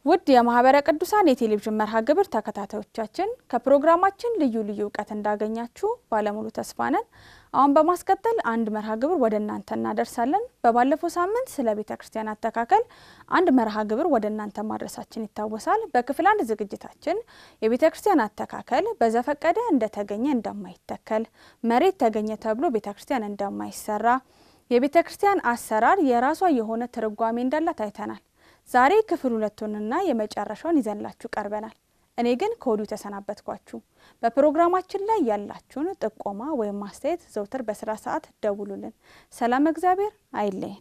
ውድ የማህበረ ቅዱሳን የቴሌቪዥን መርሃ ግብር ተከታታዮቻችን ከፕሮግራማችን ልዩ ልዩ እውቀት እንዳገኛችሁ ባለሙሉ ተስፋ ነን። አሁን በማስቀጠል አንድ መርሃ ግብር ወደ እናንተ እናደርሳለን። በባለፈው ሳምንት ስለ ቤተ ክርስቲያን አተካከል አንድ መርሃ ግብር ወደ እናንተ ማድረሳችን ይታወሳል። በክፍል አንድ ዝግጅታችን የቤተ ክርስቲያን አተካከል በዘፈቀደ እንደተገኘ እንደማይተከል፣ መሬት ተገኘ ተብሎ ቤተ ክርስቲያን እንደማይሰራ፣ የቤተ ክርስቲያን አሰራር የራሷ የሆነ ትርጓሜ እንዳላት አይተናል። ዛሬ ክፍል ሁለቱንና የመጨረሻውን ይዘንላችሁ ቀርበናል። እኔ ግን ከወዲሁ ተሰናበትኳችሁ። በፕሮግራማችን ላይ ያላችሁን ጥቆማ ወይም ማስተያየት ዘውትር በስራ ሰዓት ደውሉልን። ሰላም እግዚአብሔር አይለየን።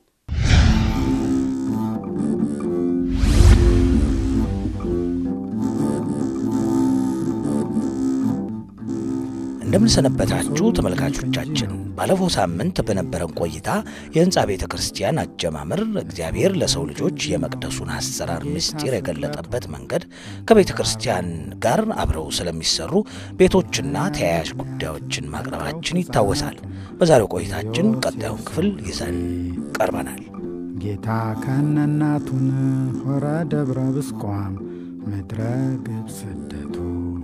እንደምንሰነበታችሁ ተመልካቾቻችን፣ ባለፈው ሳምንት በነበረን ቆይታ የህንፃ ቤተ ክርስቲያን አጀማመር እግዚአብሔር ለሰው ልጆች የመቅደሱን አሰራር ምስጢር የገለጠበት መንገድ ከቤተ ክርስቲያን ጋር አብረው ስለሚሰሩ ቤቶችና ተያያዥ ጉዳዮችን ማቅረባችን ይታወሳል። በዛሬው ቆይታችን ቀጣዩን ክፍል ይዘን ቀርበናል። ጌታ ከነናቱን ሆረ ደብረ ብስቋም ምድረ ግብ ስደቱ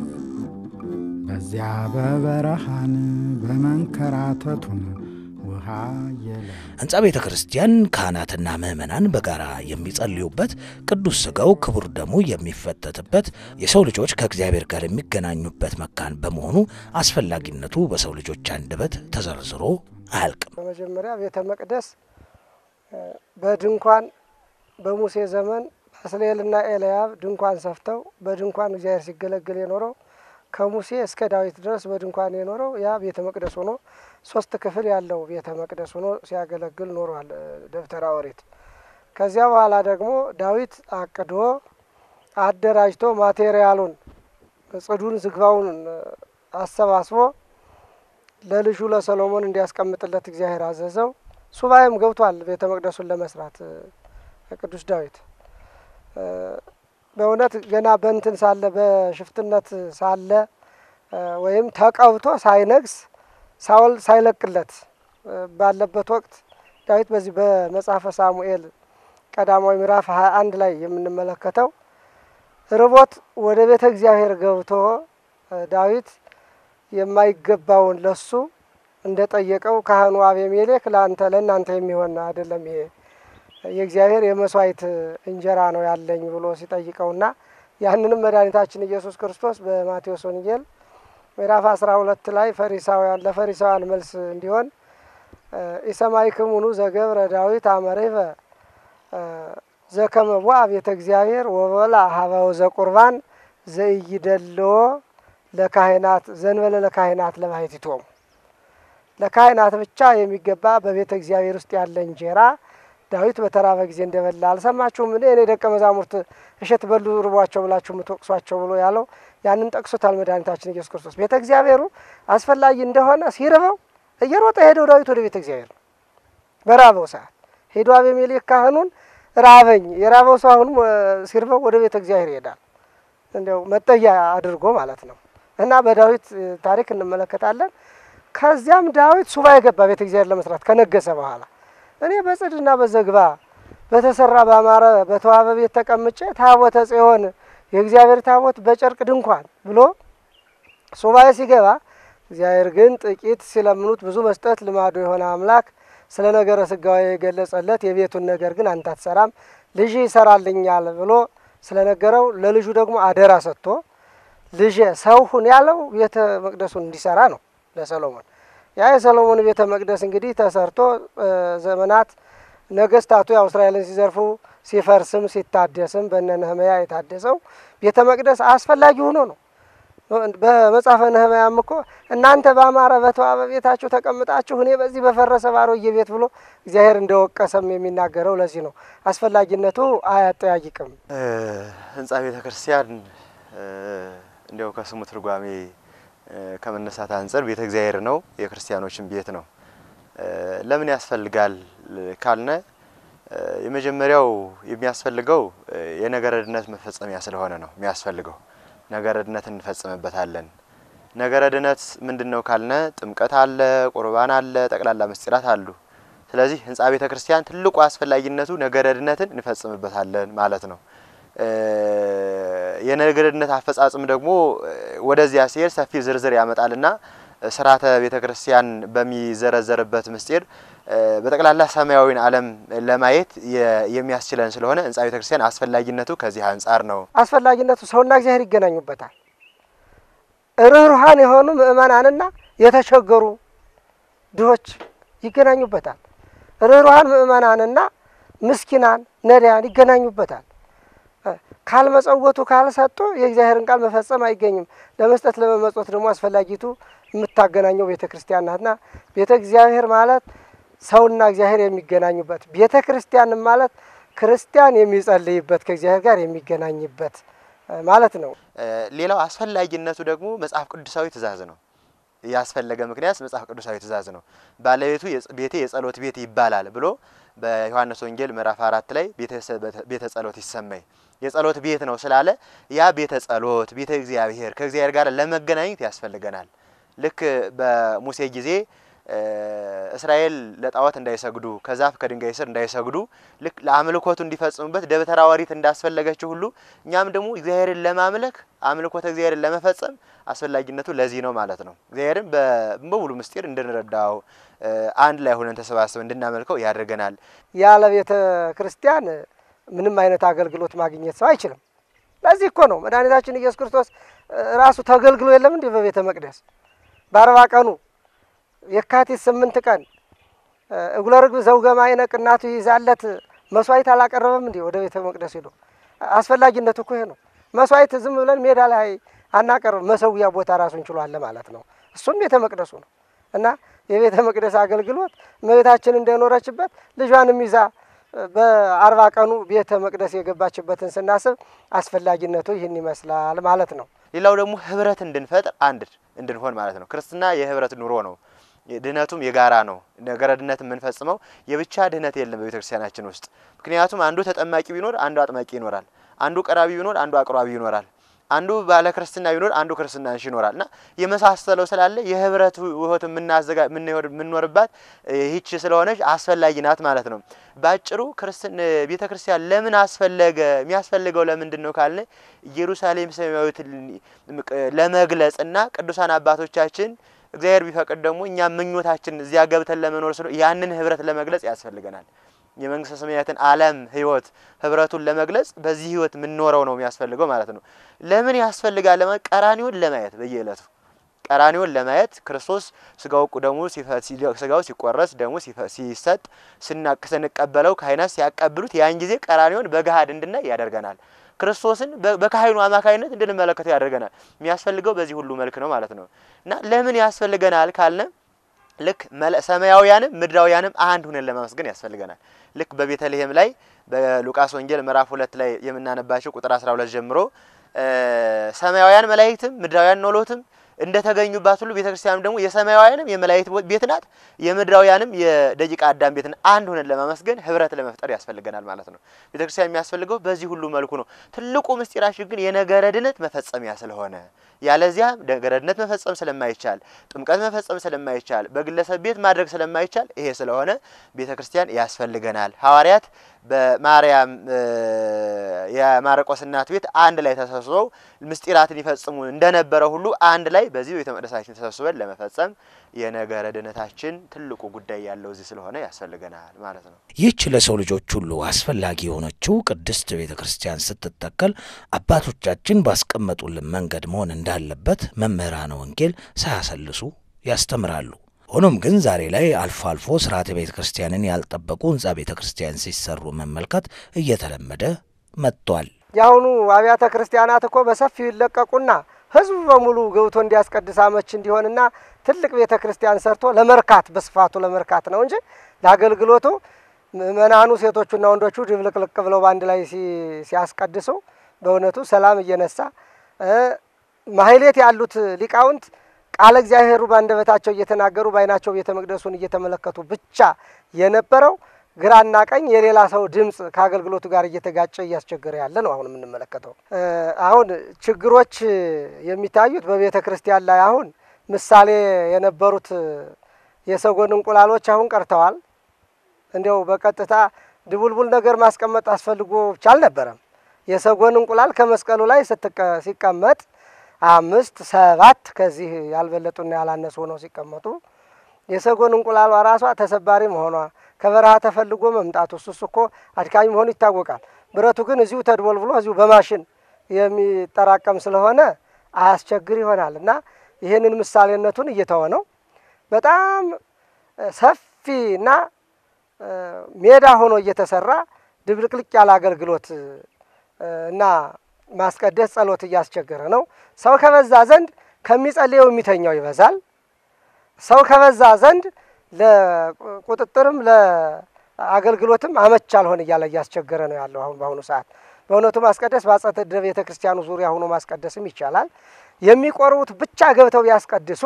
በዚያ በበረሃን በመንከራተቱን ውሃ የለ ህንፃ ቤተ ክርስቲያን ካህናትና ምዕመናን በጋራ የሚጸልዩበት፣ ቅዱስ ሥጋው ክቡር ደሙ የሚፈተትበት፣ የሰው ልጆች ከእግዚአብሔር ጋር የሚገናኙበት መካን በመሆኑ አስፈላጊነቱ በሰው ልጆች አንደበት ተዘርዝሮ አያልቅም። በመጀመሪያ ቤተ መቅደስ በድንኳን በሙሴ ዘመን ባስልኤልና ኤልያብ ድንኳን ሰፍተው በድንኳን እግዚአብሔር ሲገለገል የኖረው ከሙሴ እስከ ዳዊት ድረስ በድንኳን የኖረው ያ ቤተ መቅደስ ሆኖ ሶስት ክፍል ያለው ቤተ መቅደስ ሆኖ ሲያገለግል ኖሯል። ደብተራ ኦሪት። ከዚያ በኋላ ደግሞ ዳዊት አቅዶ አደራጅቶ ማቴሪያሉን ጽዱን፣ ዝግባውን አሰባስቦ ለልጁ ለሰሎሞን እንዲያስቀምጥለት እግዚአብሔር አዘዘው። ሱባኤም ገብቷል ቤተ መቅደሱን ለመስራት ቅዱስ ዳዊት በእውነት ገና በእንትን ሳለ በሽፍትነት ሳለ ወይም ተቀብቶ ሳይነግስ ሳውል ሳይለቅለት ባለበት ወቅት ዳዊት በዚህ በመጽሐፈ ሳሙኤል ቀዳማዊ ምዕራፍ ሀያ አንድ ላይ የምንመለከተው ርቦት ወደ ቤተ እግዚአብሔር ገብቶ ዳዊት የማይገባውን ለሱ እንደ ጠየቀው ካህኑ አቤሜሌክ ለአንተ ለእናንተ የሚሆን አይደለም ይሄ የእግዚአብሔር የመስዋዕት እንጀራ ነው ያለኝ ብሎ ሲጠይቀውና ያንንም መድኃኒታችን ኢየሱስ ክርስቶስ በማቴዎስ ወንጌል ምዕራፍ አስራ ሁለት ላይ ፈሪሳውያን ለፈሪሳውያን መልስ እንዲሆን ኢሰማዕክሙኑ ዘገብረ ዳዊት አመሬፈ ዘከመ ቦአ ቤተ እግዚአብሔር ወበላ ሀበው ዘቁርባን ዘኢይደልዎ ለካህናት ዘንበለ ለካህናት ለባሕቲቶሙ ለካህናት ብቻ የሚገባ በቤተ እግዚአብሔር ውስጥ ያለ እንጀራ ዳዊት በተራበ ጊዜ እንደበላ አልሰማችሁም? እኔ እኔ ደቀ መዛሙርት እሸት በሉ ርቧቸው ብላችሁ የምትወቅሷቸው ብሎ ያለው ያንን ጠቅሶታል መድኃኒታችን ኢየሱስ ክርስቶስ። ቤተ እግዚአብሔሩ አስፈላጊ እንደሆነ ሲርበው እየሮጠ ሄደው ዳዊት ወደ ቤተ እግዚአብሔር ነው። በራበው ሰዓት ሄዶ አቤሜሌክ ካህኑን ራበኝ፣ የራበው ሰው አሁንም ሲርበው ወደ ቤተ እግዚአብሔር ይሄዳል። እንዲያው መጠያ አድርጎ ማለት ነው። እና በዳዊት ታሪክ እንመለከታለን። ከዚያም ዳዊት ሱባኤ ገባ ቤተ እግዚአብሔር ለመስራት ከነገሰ በኋላ እኔ በጽድና በዘግባ በተሰራ ባማረ በተዋበ ቤት ተቀምጬ ታቦተ ጽዮን የእግዚአብሔር ታቦት በጨርቅ ድንኳን ብሎ ሱባኤ ሲገባ እግዚአብሔር ግን ጥቂት ሲለምኑት ብዙ መስጠት ልማዱ የሆነ አምላክ ስለ ነገረ ስጋዊ የገለጸለት የቤቱን ነገር ግን አንተ አትሰራም፣ ልጅ ይሰራልኛል ብሎ ስለነገረው ለልጁ ደግሞ አደራ ሰጥቶ ልጄ ሰው ሁን ያለው ቤተ መቅደሱን እንዲሰራ ነው ለሰሎሞን። ያ የሰሎሞን ቤተ መቅደስ እንግዲህ ተሰርቶ ዘመናት ነገስታቱ ያው እስራኤልን ሲዘርፉ ሲፈርስም ሲታደስም በነ ነህምያ የታደሰው ቤተ መቅደስ አስፈላጊ ሆኖ ነው። በመጽሐፈ ነህምያም እኮ እናንተ በአማረ በተዋበ ቤታችሁ ተቀምጣችሁ እኔ በዚህ በፈረሰ ባሮጌ ቤት ብሎ እግዚአብሔር እንደወቀሰም የሚናገረው ለዚህ ነው። አስፈላጊነቱ አያጠያይቅም። ህንፃ ቤተ ክርስቲያን እንዲያው ከስሙ ትርጓሜ ከመነሳት አንጻር ቤተ እግዚአብሔር ነው፣ የክርስቲያኖችን ቤት ነው። ለምን ያስፈልጋል ካልነ የመጀመሪያው የሚያስፈልገው የነገረ ድነት መፈጸሚያ ስለሆነ ነው የሚያስፈልገው። ነገረ ድነት እንፈጽምበታለን። ነገረ ድነት ምንድን ነው ካልነ ጥምቀት አለ፣ ቁርባን አለ፣ ጠቅላላ ምስጢራት አሉ። ስለዚህ ህንፃ ቤተ ክርስቲያን ትልቁ አስፈላጊነቱ ነገረ ድነትን እንፈጽምበታለን ማለት ነው። የነገርነት አፈጻጽም ደግሞ ወደዚያ ሲሄድ ሰፊ ዝርዝር ያመጣልና ስርዓተ ቤተ ክርስቲያን በሚዘረዘርበት ምስጢር በጠቅላላ ሰማያዊን ዓለም ለማየት የሚያስችለን ስለሆነ ህንጻ ቤተ ክርስቲያን አስፈላጊነቱ ከዚህ አንጻር ነው። አስፈላጊነቱ ሰውና እግዚአብሔር ይገናኙበታል። ርኅሩሃን የሆኑ ምእመናንና የተቸገሩ ድሆች ይገናኙበታል። ርኅሩሃን ምእመናንና ምስኪናን ነዳያን ይገናኙበታል። ካልመጸወቱ ካልሰጡ የእግዚአብሔርን ቃል መፈጸም አይገኝም። ለመስጠት ለመመጽወት ደግሞ አስፈላጊቱ የምታገናኘው ቤተ ክርስቲያን ናትና ቤተ እግዚአብሔር ማለት ሰውና እግዚአብሔር የሚገናኙበት፣ ቤተ ክርስቲያን ማለት ክርስቲያን የሚጸልይበት ከእግዚአብሔር ጋር የሚገናኝበት ማለት ነው። ሌላው አስፈላጊነቱ ደግሞ መጽሐፍ ቅዱሳዊ ትእዛዝ ነው። ያስፈለገ ምክንያት መጽሐፍ ቅዱሳዊ ትእዛዝ ነው። ባለቤቱ ቤቴ የጸሎት ቤት ይባላል ብሎ በዮሐንስ ወንጌል ምዕራፍ አራት ላይ ቤተ ጸሎት ይሰማይ የጸሎት ቤት ነው ስላለ ያ ቤተ ጸሎት ቤተ እግዚአብሔር ከእግዚአብሔር ጋር ለመገናኘት ያስፈልገናል። ልክ በሙሴ ጊዜ እስራኤል ለጣዖት እንዳይሰግዱ ከዛፍ ከድንጋይ ስር እንዳይሰግዱ ልክ ለአምልኮቱ እንዲፈጽሙበት ደብተራ ኦሪት እንዳስፈለገችው ሁሉ እኛም ደግሞ እግዚአብሔርን ለማምለክ አምልኮተ እግዚአብሔርን ለመፈጸም አስፈላጊነቱ ለዚህ ነው ማለት ነው። እግዚአብሔርን በሙሉ ምስጢር እንድንረዳው አንድ ላይ ሆነን ተሰባስበን እንድናመልከው ያደርገናል። ያለ ቤተ ክርስቲያን ምንም አይነት አገልግሎት ማግኘት ሰው አይችልም። ለዚህ እኮ ነው መድኃኒታችን ኢየሱስ ክርስቶስ ራሱ ተገልግሎ የለም እንዲህ በቤተ መቅደስ በአርባ ቀኑ የካቲት ስምንት ቀን እጉለ ርግብ ዘውገ ማዕነቅ እናቱ ይዛለት መስዋዕት አላቀረበም እንዲህ ወደ ቤተ መቅደስ ሄዶ። አስፈላጊነቱ እኮ ይሄ ነው። መስዋዕት ዝም ብለን ሜዳ ላይ አናቀርብ፣ መሰዊያ ቦታ ራሱን ችሏል ማለት ነው። እሱም ቤተ መቅደሱ ነው እና የቤተ መቅደስ አገልግሎት እመቤታችን እንደኖረችበት ልጇንም ይዛ በአርባ ቀኑ ቤተ መቅደስ የገባችበትን ስናስብ አስፈላጊነቱ ይህን ይመስላል ማለት ነው። ሌላው ደግሞ ህብረት እንድንፈጥር አንድ እንድንሆን ማለት ነው። ክርስትና የህብረት ኑሮ ነው። ድህነቱም የጋራ ነው። ነገረ ድህነት የምንፈጽመው የብቻ ድህነት የለም በቤተ ክርስቲያናችን ውስጥ። ምክንያቱም አንዱ ተጠማቂ ቢኖር አንዱ አጥማቂ ይኖራል። አንዱ ቀራቢ ቢኖር አንዱ አቅራቢ ይኖራል። አንዱ ባለ ክርስትና ቢኖር አንዱ ክርስትና እንሽ ይኖራል እና የመሳሰለው ስላለ የህብረት ህይወት የምናዘጋ የምንኖርባት ይህች ስለሆነች አስፈላጊ ናት ማለት ነው። ባጭሩ ክርስትን ቤተ ክርስቲያን ለምን አስፈለገ? የሚያስፈልገው ለምንድን ነው ካልን ኢየሩሳሌም ሰማያዊት ለመግለጽ እና ቅዱሳን አባቶቻችን እግዚአብሔር ቢፈቅድ ደግሞ እኛ ምኞታችን እዚያ ገብተን ለመኖር ስለ ያንን ህብረት ለመግለጽ ያስፈልገናል። የመንግስተ ሰማያትን ዓለም ህይወት ህብረቱን ለመግለጽ በዚህ ህይወት የምንኖረው ነው የሚያስፈልገው ማለት ነው። ለምን ያስፈልጋል? ለማለት ቀራኒውን ለማየት በየዕለቱ ቀራኒውን ለማየት ክርስቶስ ስጋው ደሙ ስጋው ሲቆረስ ደሙ ሲሰጥ ስንቀበለው ካህናት ሲያቀብሉት ያን ጊዜ ቀራኒውን በገሃድ እንድናይ ያደርገናል። ክርስቶስን በካህኑ አማካኝነት እንድንመለከተው ያደርገናል። የሚያስፈልገው በዚህ ሁሉ መልክ ነው ማለት ነው እና ለምን ያስፈልገናል ካልነ ልክ ሰማያውያንም ምድራውያንም አንድ ሁነን ለማመስገን ያስፈልገናል። ልክ በቤተልሔም ላይ በሉቃስ ወንጌል ምዕራፍ ሁለት ላይ የምናነባቸው ቁጥር 12 ጀምሮ ሰማያውያን መላእክትም ምድራውያን ኖሎትም እንደተገኙባት ሁሉ ቤተክርስቲያንም ደግሞ የሰማያውያንም የመላእክት ቤት ናት፣ የምድራውያንም የደቂቀ አዳም ቤት ናት። አንድ ሆነን ለማመስገን ህብረት ለመፍጠር ያስፈልገናል ማለት ነው። ቤተክርስቲያን የሚያስፈልገው በዚህ ሁሉ መልኩ ነው። ትልቁ ምስጢራችን ግን የነገረ ድነት መፈጸሚያ ስለሆነ ያለዚያ ነገረ ድነት መፈጸም ስለማይቻል፣ ጥምቀት መፈጸም ስለማይቻል፣ በግለሰብ ቤት ማድረግ ስለማይቻል ይሄ ስለሆነ ቤተክርስቲያን ያስፈልገናል። ሐዋርያት በማርያም የማርቆስ እናት ቤት አንድ ላይ ተሰብስበው ምስጢራትን ይፈጽሙ እንደነበረ ሁሉ አንድ ላይ በዚህ ቤተ መቅደሳችን ተሰብስበን ለመፈጸም የነገረ ድነታችን ትልቁ ጉዳይ ያለው እዚህ ስለሆነ ያስፈልገናል ማለት ነው። ይህች ለሰው ልጆች ሁሉ አስፈላጊ የሆነችው ቅድስት ቤተ ክርስቲያን ስትተከል አባቶቻችን ባስቀመጡልን መንገድ መሆን እንዳለበት መምህራነ ወንጌል ሳያሰልሱ ያስተምራሉ። ሆኖም ግን ዛሬ ላይ አልፎ አልፎ ስርዓተ ቤተ ክርስቲያንን ያልጠበቁ ህንጻ ቤተ ክርስቲያን ሲሰሩ መመልከት እየተለመደ መጥቷል። የአሁኑ አብያተ ክርስቲያናት እኮ በሰፊው ይለቀቁና ህዝቡ በሙሉ ገብቶ እንዲያስቀድስ አመች እንዲሆንና ትልቅ ቤተ ክርስቲያን ሰርቶ ለመርካት በስፋቱ ለመርካት ነው እንጂ ለአገልግሎቱ ምእመናኑ ሴቶቹና ወንዶቹ ድብልቅልቅ ብለው በአንድ ላይ ሲያስቀድሱ በእውነቱ ሰላም እየነሳ ማህሌት ያሉት ሊቃውንት ቃለ እግዚአብሔሩ በአንደበታቸው እየተናገሩ በዓይናቸው ቤተ መቅደሱን እየተመለከቱ ብቻ የነበረው ግራና ቀኝ የሌላ ሰው ድምፅ ከአገልግሎቱ ጋር እየተጋጨ እያስቸገረ ያለ ነው። አሁን የምንመለከተው አሁን ችግሮች የሚታዩት በቤተ ክርስቲያን ላይ አሁን ምሳሌ የነበሩት የሰጎን እንቁላሎች አሁን ቀርተዋል። እንዲያው በቀጥታ ድቡልቡል ነገር ማስቀመጥ አስፈልጎ ብቻ አልነበረም። የሰጎን እንቁላል ከመስቀሉ ላይ ሲቀመጥ አምስት ሰባት ከዚህ ያልበለጡና ያላነሱ ሆነው ሲቀመጡ የሰጎን እንቁላሏ ራሷ ተሰባሪ መሆኗ ከበረሃ ተፈልጎ መምጣቱ እሱስ እኮ አድካሚ መሆኑ ይታወቃል። ብረቱ ግን እዚሁ ተድቦልብሎ እዚሁ በማሽን የሚጠራቀም ስለሆነ አያስቸግር ይሆናል እና ይህንን ምሳሌነቱን እየተወ ነው። በጣም ሰፊ እና ሜዳ ሆኖ እየተሰራ ድብልቅልቅ ያለ አገልግሎት እና ማስቀደስ ጸሎት እያስቸገረ ነው። ሰው ከበዛ ዘንድ ከሚጸልየው የሚተኛው ይበዛል። ሰው ከበዛ ዘንድ ለቁጥጥርም ለአገልግሎትም አመች አልሆን እያለ እያስቸገረ ነው ያለው አሁን በአሁኑ ሰዓት። በእውነቱ ማስቀደስ በአጸደ ቤተ ክርስቲያኑ ዙሪያ ሆኖ ማስቀደስም ይቻላል። የሚቆርቡት ብቻ ገብተው ቢያስቀድሱ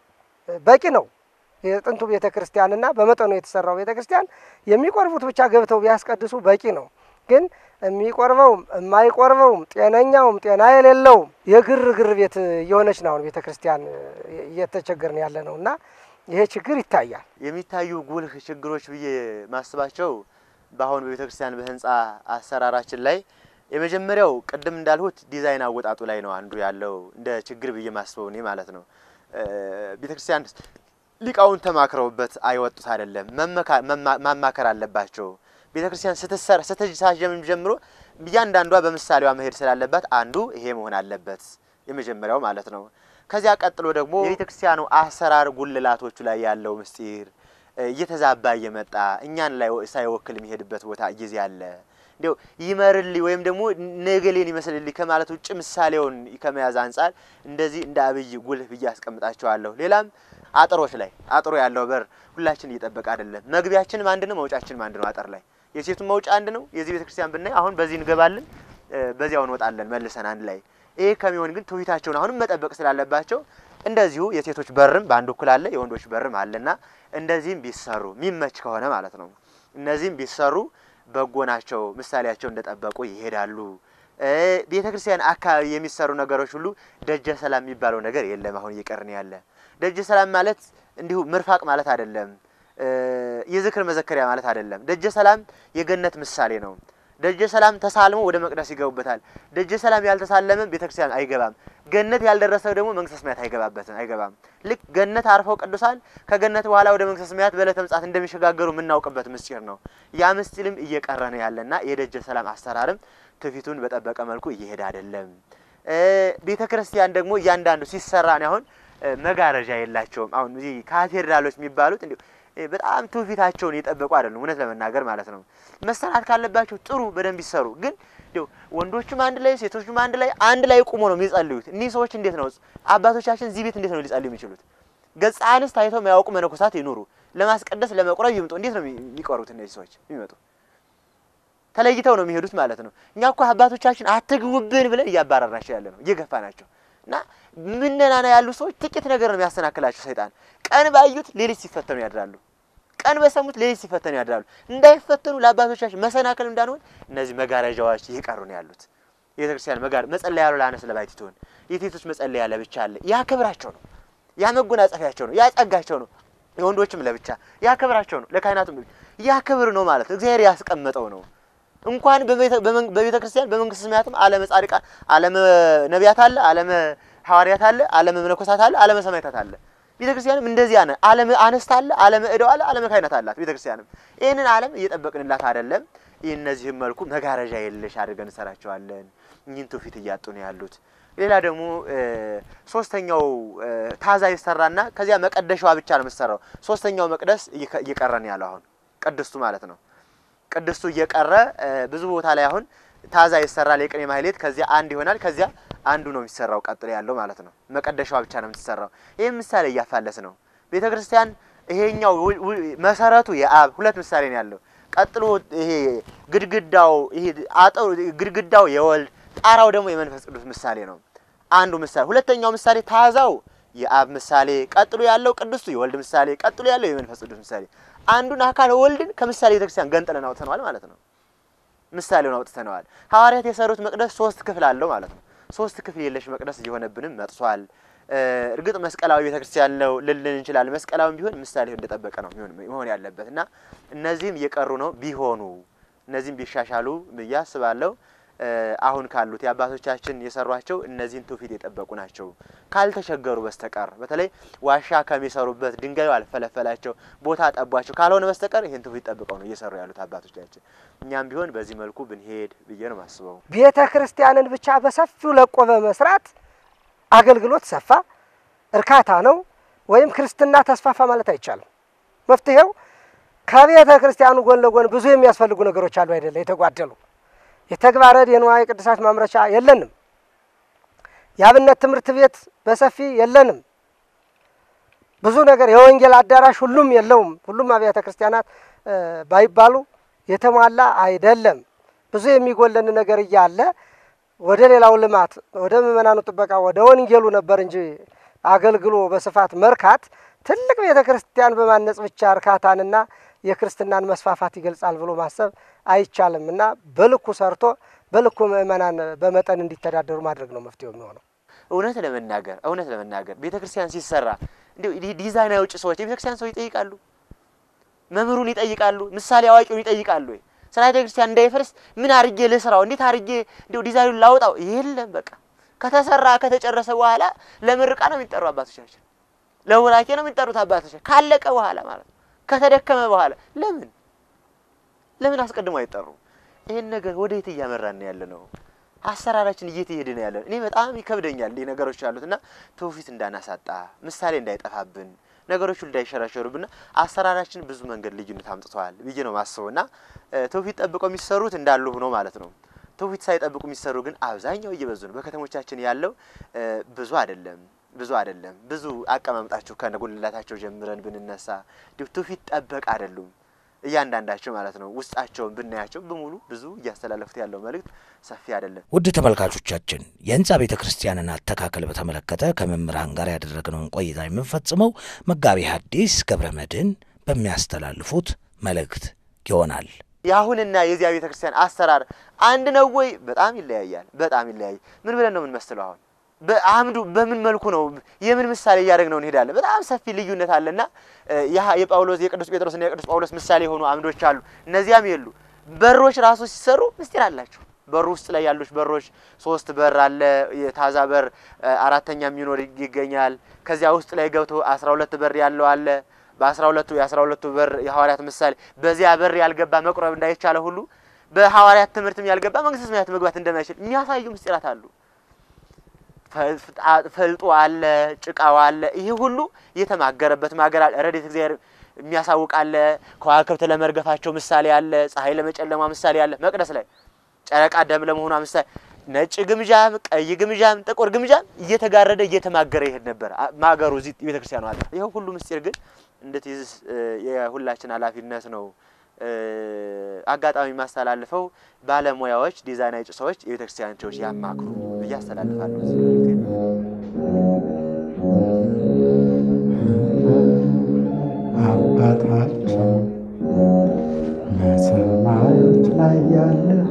በቂ ነው። የጥንቱ ቤተ ክርስቲያንና በመጠኑ የተሰራው ቤተ ክርስቲያን የሚቆርቡት ብቻ ገብተው ቢያስቀድሱ በቂ ነው። ግን የሚቆርበውም የማይቆርበውም ጤነኛውም ጤና የሌለውም የግርግር ቤት እየሆነች ነው አሁን ቤተ ክርስቲያን እየተቸገርን ያለ ነው እና ይሄ ችግር ይታያል። የሚታዩ ጉልህ ችግሮች ብዬ ማስባቸው በአሁን በቤተ ክርስቲያን በህንፃ አሰራራችን ላይ የመጀመሪያው ቅድም እንዳልሁት ዲዛይን አወጣጡ ላይ ነው አንዱ ያለው እንደ ችግር ብዬ ማስበው እኔ ማለት ነው። ቤተ ክርስቲያን ሊቃውን ተማክረውበት አይወጡት አይደለም፣ ማማከር አለባቸው። ቤተ ክርስቲያን ስትሰራ ስትጀምር ጀምሮ እያንዳንዷ በምሳሌዋ መሄድ ስላለባት አንዱ ይሄ መሆን አለበት የመጀመሪያው ማለት ነው። ከዚያ ቀጥሎ ደግሞ የቤተ ክርስቲያኑ አሰራር ጉልላቶቹ ላይ ያለው ምስጢር እየተዛባ እየመጣ እኛን ላይ ሳይወክል የሚሄድበት ቦታ ጊዜ አለ። እንዲያው ይመርልኝ ወይም ደግሞ ነገሌን ይመስልልኝ ከማለት ውጭ ምሳሌውን ከመያዝ አንጻር እንደዚህ እንደ አብይ ጉልህ ብዬ አስቀምጣቸዋለሁ። ሌላም አጥሮች ላይ አጥሮ ያለው በር ሁላችን እየጠበቀ አይደለም። መግቢያችንም አንድ ነው፣ መውጫችንም አንድ ነው። አጥር ላይ የሴቱን መውጫ አንድ ነው። የዚህ ቤተክርስቲያን ብናይ አሁን በዚህ እንገባለን፣ በዚያው እንወጣለን መልሰን አንድ ላይ። ይሄ ከሚሆን ግን ትውፊታቸውን አሁንም መጠበቅ ስላለባቸው እንደዚሁ የሴቶች በርም በአንድ እኩል አለ፣ የወንዶች በርም አለና እንደዚህም ቢሰሩ የሚመች ከሆነ ማለት ነው። እነዚህም ቢሰሩ በጎ ናቸው። ምሳሌያቸው እንደጠበቁ ይሄዳሉ። ቤተ ክርስቲያን አካባቢ የሚሰሩ ነገሮች ሁሉ ደጀ ሰላም የሚባለው ነገር የለም። አሁን እየቀርን ያለ ደጀ ሰላም ማለት እንዲሁ ምርፋቅ ማለት አይደለም። የዝክር መዘከሪያ ማለት አይደለም። ደጀ ሰላም የገነት ምሳሌ ነው። ደጀ ሰላም ተሳልሞ ወደ መቅደስ ይገቡበታል። ደጀ ሰላም ያልተሳለመ ቤተክርስቲያን አይገባም። ገነት ያልደረሰው ደግሞ መንግስተ ሰማያት አይገባበትም አይገባም። ልክ ገነት አርፈው ቅዱሳን ከገነት በኋላ ወደ መንግስተ ሰማያት በዕለተ ምጽአት እንደሚሸጋገሩ የምናውቅበት ምስጢር ነው። ያ ምስጢርም እየቀረ ነው ያለና የደጀ ሰላም አሰራርም ትውፊቱን በጠበቀ መልኩ እየሄደ አይደለም። ቤተ ክርስቲያን ደግሞ እያንዳንዱ ሲሰራ ነው አሁን መጋረጃ የላቸውም። አሁን እዚህ ካቴድራሎች የሚባሉት እንዲሁ በጣም ትውፊታቸውን የጠበቁ አይደሉም። እውነት ለመናገር ማለት ነው። መሰራት ካለባቸው ጥሩ በደንብ ይሰሩ። ግን እንዲሁ ወንዶቹም አንድ ላይ ሴቶቹም አንድ ላይ አንድ ላይ ቁሞ ነው የሚጸልዩት። እኒህ ሰዎች እንዴት ነው አባቶቻችን እዚህ ቤት እንዴት ነው ሊጸልዩ የሚችሉት? ገጸ አንስት አይተው የማያውቁ መነኮሳት ይኑሩ፣ ለማስቀደስ ለመቁረብ ይምጡ። እንዴት ነው የሚቆሩት እነዚህ ሰዎች የሚመጡ? ተለይተው ነው የሚሄዱት ማለት ነው። እኛ እኮ አባቶቻችን አትግቡብን ብለን እያባረርናቸው ያለ ነው እየገፋ ናቸው እና ምነናና ያሉ ሰዎች ጥቂት ነገር ነው የሚያሰናክላቸው ሰይጣን። ቀን ባዩት ሌሊት ሲፈተኑ ያድራሉ። ቀን በሰሙት ሌሊት ሲፈተኑ ያድራሉ። እንዳይፈተኑ ለአባቶቻችን መሰናክል እንዳንሆን እነዚህ መጋረጃዎች እየቀሩ ነው ያሉት። የቤተ ክርስቲያን መጋረ መጸለያ ያለው ለአነስ ለባሕቲቱ ትሆን የሴቶች መጸለያ ለብቻ አለ። ያ ክብራቸው ነው፣ ያ መጎናጸፊያቸው ነው፣ ያ ጸጋቸው ነው። የወንዶችም ለብቻ ያ ክብራቸው ነው። ለካህናቱም ያ ክብር ነው ማለት እግዚአብሔር ያስቀመጠው ነው። እንኳን በቤተ ክርስቲያን በመንግስተ ሰማያትም ዓለመ ጻድቃን ዓለመ ነቢያት አለ፣ ዓለመ ሐዋርያት አለ፣ ዓለመ መነኮሳት አለ፣ ዓለመ ሰማዕታት አለ። ቤተ ክርስቲያንም እንደዚያ ነው። ዓለመ አንስት አለ፣ ዓለመ ዕደው አለ፣ ዓለመ ካህናት አላት። ቤተ ክርስቲያንም ይህንን ዓለም እየጠበቅንላት አይደለም። ይህ እነዚህም መልኩ መጋረጃ የለሽ አድርገን እንሰራቸዋለን። እኚህን ትውፊት እያጡ ነው ያሉት። ሌላ ደግሞ ሶስተኛው ታዛ ይሰራና ከዚያ መቀደሻዋ ብቻ ነው የምትሰራው። ሶስተኛው መቅደስ እየቀረ ነው ያለው አሁን ቅድስቱ ማለት ነው። ቅድስቱ እየቀረ ብዙ ቦታ ላይ አሁን ታዛ ይሰራል። የቅኔ ማህሌት ከዚያ አንድ ይሆናል። ከዚያ አንዱ ነው የሚሰራው ቀጥሎ ያለው ማለት ነው። መቀደሻዋ ብቻ ነው የምትሰራው። ይህ ምሳሌ እያፋለስ ነው ቤተ ክርስቲያን። ይሄኛው መሰረቱ የአብ ሁለት ምሳሌ ነው ያለው። ቀጥሎ ይሄ ግድግዳው ይሄ አጠሩ ግድግዳው የወልድ ጣራው ደግሞ የመንፈስ ቅዱስ ምሳሌ ነው። አንዱ ምሳሌ። ሁለተኛው ምሳሌ ታዛው የአብ ምሳሌ፣ ቀጥሎ ያለው ቅድስቱ የወልድ ምሳሌ፣ ቀጥሎ ያለው የመንፈስ ቅዱስ ምሳሌ አንዱን አካል ወልድን ከምሳሌ ቤተክርስቲያን ገንጥለን አውጥተነዋል ማለት ነው። ምሳሌውን አውጥተነዋል። ሐዋርያት የሰሩት መቅደስ ሶስት ክፍል አለው ማለት ነው። ሶስት ክፍል የለሽ መቅደስ እየሆነብንም መጥቷል። እርግጥ መስቀላዊ ቤተክርስቲያን ነው ልልን እንችላለን። መስቀላዊ ቢሆን ምሳሌ እንደጠበቀ ነው መሆን ያለበት እና እነዚህም እየቀሩ ነው ቢሆኑ እነዚህም ቢሻሻሉ ብዬ አስባለሁ። አሁን ካሉት የአባቶቻችን የሰሯቸው እነዚህን ትውፊት የጠበቁ ናቸው። ካልተቸገሩ በስተቀር በተለይ ዋሻ ከሚሰሩበት ድንጋዩ አልፈለፈላቸው ቦታ ጠቧቸው ካልሆነ በስተቀር ይህን ትውፊት ጠብቀው ነው እየሰሩ ያሉት አባቶቻችን። እኛም ቢሆን በዚህ መልኩ ብንሄድ ብዬ ነው ማስበው። ቤተ ክርስቲያንን ብቻ በሰፊው ለቆ በመስራት አገልግሎት ሰፋ እርካታ ነው ወይም ክርስትና ተስፋፋ ማለት አይቻልም። መፍትሄው ከቤተ ክርስቲያኑ ጎን ለጎን ብዙ የሚያስፈልጉ ነገሮች አሉ አይደለ? የተጓደሉ የተግባረ ዕድ የንዋየ ቅድሳት ማምረቻ የለንም። የአብነት ትምህርት ቤት በሰፊ የለንም። ብዙ ነገር የወንጌል አዳራሽ ሁሉም የለውም። ሁሉም አብያተ ክርስቲያናት ባይባሉ የተሟላ አይደለም። ብዙ የሚጎለን ነገር እያለ ወደ ሌላው ልማት ወደ ምእመናኑ ጥበቃ ወደ ወንጌሉ ነበር እንጂ አገልግሎ በስፋት መርካት ትልቅ ቤተ ክርስቲያን በማነጽ ብቻ እርካታንና የክርስትናን መስፋፋት ይገልጻል ብሎ ማሰብ አይቻልም እና በልኩ ሰርቶ በልኩ ምእመናን በመጠን እንዲተዳደሩ ማድረግ ነው መፍትሄው የሚሆነው። እውነት ለመናገር እውነት ለመናገር ቤተ ክርስቲያን ሲሰራ እንዲሁ ዲዛይን አውጭ ሰዎች የቤተ ክርስቲያን ሰው ይጠይቃሉ፣ መምህሩን ይጠይቃሉ፣ ምሳሌ አዋቂውን ይጠይቃሉ። ወይ ስራ ቤተ ክርስቲያን እንዳይፈርስ ምን አርጌ ልስራው፣ እንዴት አርጌ እንዲሁ ዲዛይኑን ላውጣው? የለም በቃ ከተሰራ ከተጨረሰ በኋላ ለምርቃ ነው የሚጠሩ አባቶቻችን፣ ለቡራኬ ነው የሚጠሩት አባቶቻችን። ካለቀ በኋላ ማለት ነው ከተደከመ በኋላ ለምን ለምን አስቀድሞ አይጠሩም? ይሄን ነገር ወዴት እያመራን ያለ ነው? አሰራራችን እየተሄደ ነው ያለ። እኔ በጣም ይከብደኛል እንዲህ ነገሮች አሉት እና ትውፊት እንዳናሳጣ ምሳሌ እንዳይጠፋብን ነገሮቹ እንዳይሸረሸሩብና አሰራራችን ብዙ መንገድ ልዩነት አምጥተዋል ብዬ ነው ማስበው እና ትውፊት ጠብቀው የሚሰሩት እንዳሉ ሆኖ ማለት ነው። ትውፊት ሳይጠብቁ የሚሰሩ ግን አብዛኛው እየበዙ ነው። በከተሞቻችን ያለው ብዙ አይደለም ብዙ አይደለም። ብዙ አቀማመጣቸው ከነጉልላታቸው ጀምረን ብንነሳ እንዲሁ ትውፊት ጠበቅ አይደሉም እያንዳንዳቸው ማለት ነው። ውስጣቸውን ብናያቸው በሙሉ ብዙ እያስተላለፉት ያለው መልእክት ሰፊ አይደለም። ውድ ተመልካቾቻችን የህንፃ ቤተ ክርስቲያንን አተካከል በተመለከተ ከመምህራን ጋር ያደረግነውን ቆይታ የምንፈጽመው መጋቢ ሐዲስ ገብረ መድኅን በሚያስተላልፉት መልእክት ይሆናል። የአሁንና የዚያ ቤተ ክርስቲያን አሰራር አንድ ነው ወይ? በጣም ይለያያል። በጣም ይለያይ። ምን ብለን ነው የምንመስለው? አሁን በአምዱ በምን መልኩ ነው የምን ምሳሌ እያደረግ ነው እንሄዳለን። በጣም ሰፊ ልዩነት አለና ያ የጳውሎስ የቅዱስ ጴጥሮስና የቅዱስ ጳውሎስ ምሳሌ የሆኑ አምዶች አሉ። እነዚያም የሉ። በሮች ራሱ ሲሰሩ ምስጢር አላቸው። በሩ ውስጥ ላይ ያሉት በሮች ሶስት በር አለ። የታዛ በር አራተኛ የሚኖር ይገኛል። ከዚያ ውስጥ ላይ ገብቶ አስራ ሁለት በር ያለው አለ። በአስራ ሁለቱ የአስራ ሁለቱ በር የሐዋርያት ምሳሌ በዚያ በር ያልገባ መቁረብ እንዳይቻለ ሁሉ በሐዋርያት ትምህርትም ያልገባ መንግስተ ሰማያት መግባት እንደማይችል የሚያሳዩ ምስጢራት አሉ። ፈልጦ አለ፣ ጭቃው አለ። ይሄ ሁሉ የተማገረበት ማገር አለ። ረድኤተ እግዚአብሔር የሚያሳውቅ አለ። ከዋክብት ለመርገፋቸው ምሳሌ አለ። ፀሐይ ለመጨለሟ ምሳሌ አለ። መቅደስ ላይ ጨረቃ ደም ለመሆኗ ምሳሌ ነጭ ግምጃም ቀይ ግምጃም ጥቁር ግምጃም እየተጋረደ እየተማገረ ይሄድ ነበር ማገሩ እዚህ ቤተ ክርስቲያኑ አለ። ይኸው ሁሉ ምስጢር ግን እንድትይዝ የሁላችን ኃላፊነት ነው። አጋጣሚ የማስተላልፈው ባለሙያዎች፣ ዲዛይን አውጪ ሰዎች የቤተ ክርስቲያን ሰዎች ያማክሩ ብዬ አስተላልፋለሁ። አባታችን በሰማዮች ላይ ያለህ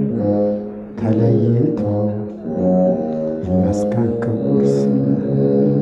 ተለይቶ ይመስገን ክቡር ስምህ